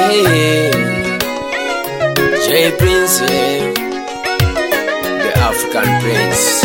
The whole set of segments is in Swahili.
Hey, J Prince, eh, the African Prince.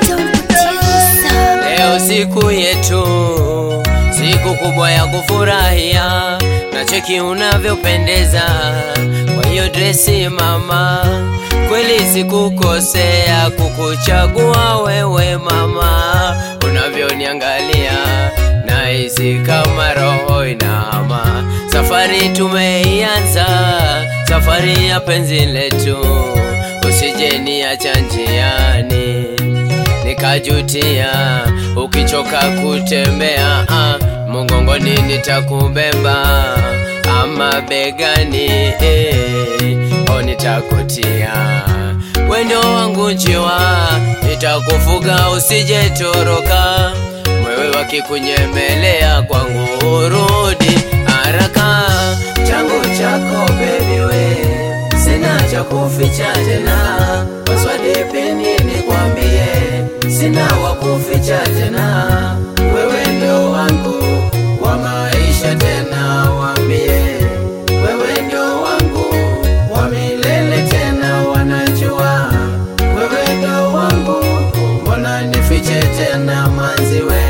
Leo siku yetu, siku kubwa ya kufurahia, na cheki unavyopendeza kwa hiyo dresi mama, kweli sikukosea kukuchagua wewe mama, unavyoniangalia nahisi kama roho inahama. Safari tumeianza, safari ya penzi letu, usije niacha njiani nikajutia. Ukichoka kutembea ah, mgongoni nitakubeba ama begani eh, o nitakutia wendo wangu njiwa, nitakufuga usije toroka. Mwewe wakikunyemelea kwangu urudi haraka. Changu chako baby we, sina cha kuficha tena. Paswadi pini nikwambie, sina wa kuficha tena. Wewe ndio wangu wa maisha tena, wambie wewe ndio wangu wa milele tena, wanajua wewe ndio wangu, mbona nifiche tena manzi we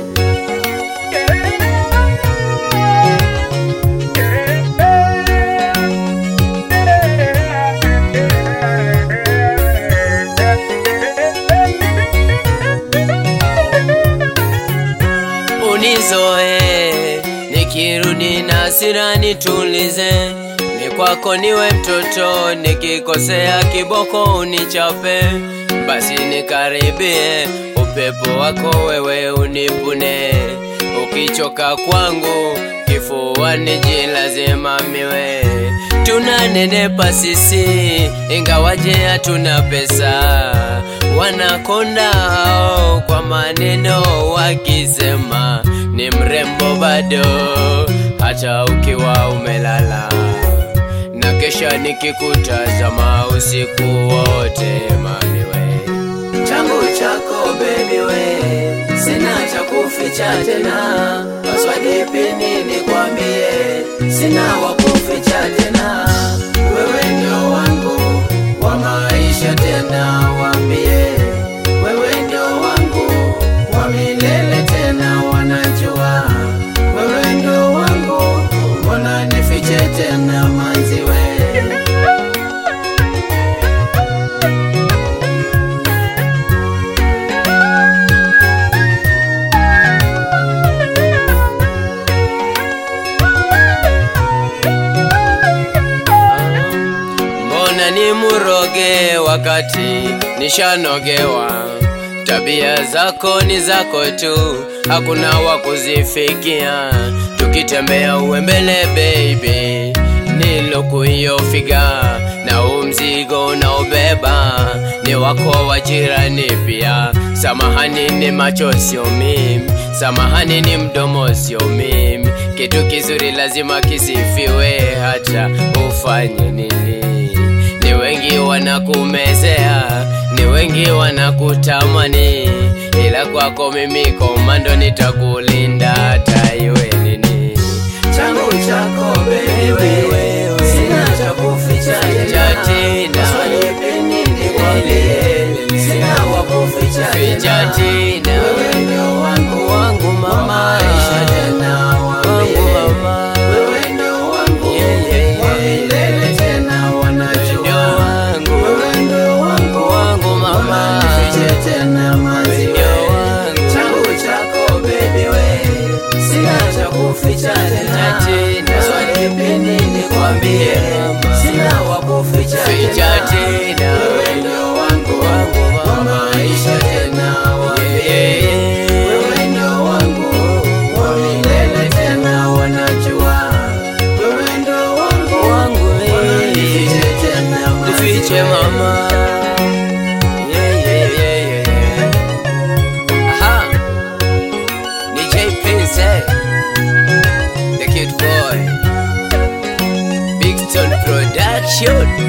unizoe, nikirudi na hasira nitulize, ni kwako niwe mtoto, nikikosea kiboko unichape, basi nikaribie, upepo wako wewe unipune, ukichoka kwangu kifuani jilazima miwe tunanenepa sisi ingawaje hatuna pesa, wanakonda hao kwa maneno wakisema ni mrembo bado, hata ukiwa umelala na kesha nikikutazama usiku wote mamiwe changu chako baby we, sina cha kuficha tena, paswadi pini nikwambie, sina wa kuficha tena, wewe ndio wangu wa maisha tena, wambie wewe ndio wangu wa milele tena, wanajua wewe ndio wangu, mbona nifiche tena manzi we Mbona ni muroge wakati nishanogewa? Tabia zako ni zako tu, hakuna wa kuzifikia. Tukitembea uwe mbele baby, nilokuyofiga na umzigo unaobeba ni wako wa jirani pia. Samahani ni macho sio mimi, samahani ni mdomo sio mimi. Kitu kizuri lazima kisifiwe, hata ufanye nini. Ni wengi wanakumezea, ni wengi wanakutamani, ila kwako mimi komando nitakulinda hata iwe nini. Changu chako baby wewe, sina cha kuficha tena, swali peni nikwambie, sina wa kuficha tena, wewe ndio wangu wangu mama, maisha tena wangu mama, wewe ndio wangu wa milele tena, wanajua wewe ndio wangu wangu mama, nifiche tena mazi wewe, changu chako baby we, sina cha kuficha tena, swali peni nikwambie, sina wa kuficha tena, wewe ndio wangu wa maisha tena, wambie wewe ndio wangu wa milele tena, wanajua wewe ndio wangu wangu, nifiche tena nifiche mama yeah, yeah, yeah, yeah, yeah. Aha. Ni J Prince, eh? the kid boy, Big Stone Production.